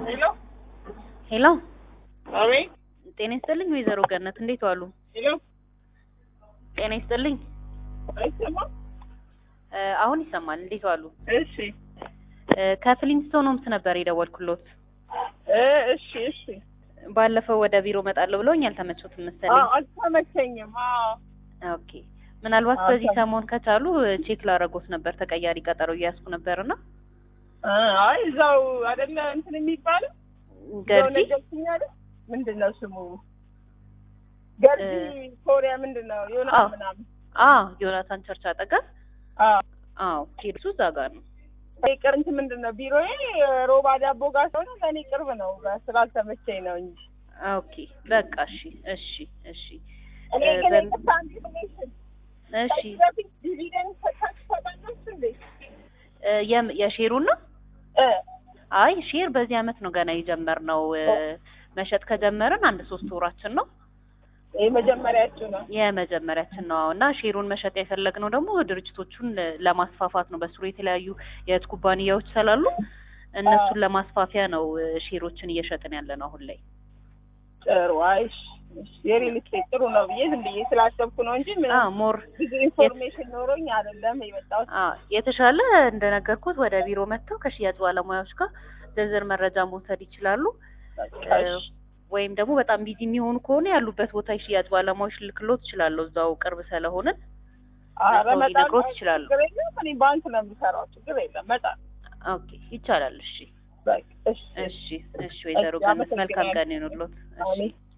ሄሎ ሄሎ አቤት። ጤና ይስጥልኝ ወይዘሮ ገነት እንዴት ዋሉ? ሄሎ ጤና ይስጥልኝ አይሰማም? እ አሁን ይሰማል። እንዴት ዋሉ? እሺ እ ከፍሊንስቶን ሆምስ ነበር የደወልኩሎት። እ እሺ እሺ። ባለፈው ወደ ቢሮ እመጣለሁ ብለውኝ አልተመቾትም አዎ መሰለኝ። አልተመቸኝም። አዎ ኦኬ ምናልባት አዎ፣ በዚህ አልተመ- ሰሞን ከቻሉ ቼክ ላረጎት ነበር። ተቀያሪ ቀጠሮ እያያዝኩ ነበርና እ አይ እዛው አይደለ እንትን የሚባለው እዛው ገርጂ ነገርኩኝ አይደል? ምንድን ነው ስሙ? ገርጂ ኮሪያ ምንድን ነው የሆነ አዎ። ምናምን አ ዮናታን ቸርች አጠገብ አዎ አዎ ሄድሱ እዛ ጋር ነው። ቅር እንትን ምንድን ነው ቢሮዬ ሮባ ዳቦ ጋር ስለሆነ ለእኔ ቅርብ ነው። ስላልተመቸኝ ነው እንጂ ኦኬ በቃ እሺ እሺ እሺ እኔ እ ግን በም- ይቅርታ ኢንፎርሜሽን እሺ ከዚህ በፊት ዲቪደንድ ሰታችሁ ታውቃላችሁ እንዴ? እ የም- የሼሩን ነው እ አይ ሼር በዚህ አመት ነው ገና የጀመርነው። እ መሸጥ ከጀመርን አንድ ሶስት ወራችን ነው። የመጀመሪያችሁ ነው። የመጀመሪያችን ነው እና ሼሩን መሸጥ የፈለግነው ደግሞ ድርጅቶቹን ለማስፋፋት ነው። በስሩ የተለያዩ የእህት ኩባንያዎች ስላሉ እነሱን ለማስፋፊያ ነው እ ሼሮችን እየሸጥን ያለ ነው አሁን ላይ። ጥሩ አይሽ የሪል ስቴት ጥሩ ነው ብዬ ዝም ብዬ ስላሰብኩ ነው እንጂ አ ምንም ሞር ብዙ ኢንፎርሜሽን ኖሮኝ አይደለም የመጣሁት። አ የተሻለ እንደነገርኩት ወደ ቢሮ መጥተው ከሽያጭ ባለሙያዎች ጋር ዝርዝር መረጃ መውሰድ ይችላሉ። እ ወይም ደግሞ በጣም ቢዚ የሚሆኑ ከሆነ ያሉበት ቦታ የሽያጭ ባለሙያዎች ልክሎት ይችላለሁ። እዛው ቅርብ ስለሆንን ኧረ ሰው መጣ ሊነግሮት ይችላሉ። ችግር የለም። እኔ ባንክ ነው የምሰራው። ችግር የለም። መጣ ኦኬ ይቻላል። እሺ በቃ እሺ እሺ እሺ ወይዘሮ እሺ፣ ገነት መልካም አመሰግናለሁ። ቀን ይሁንልዎት። እሺ አሜን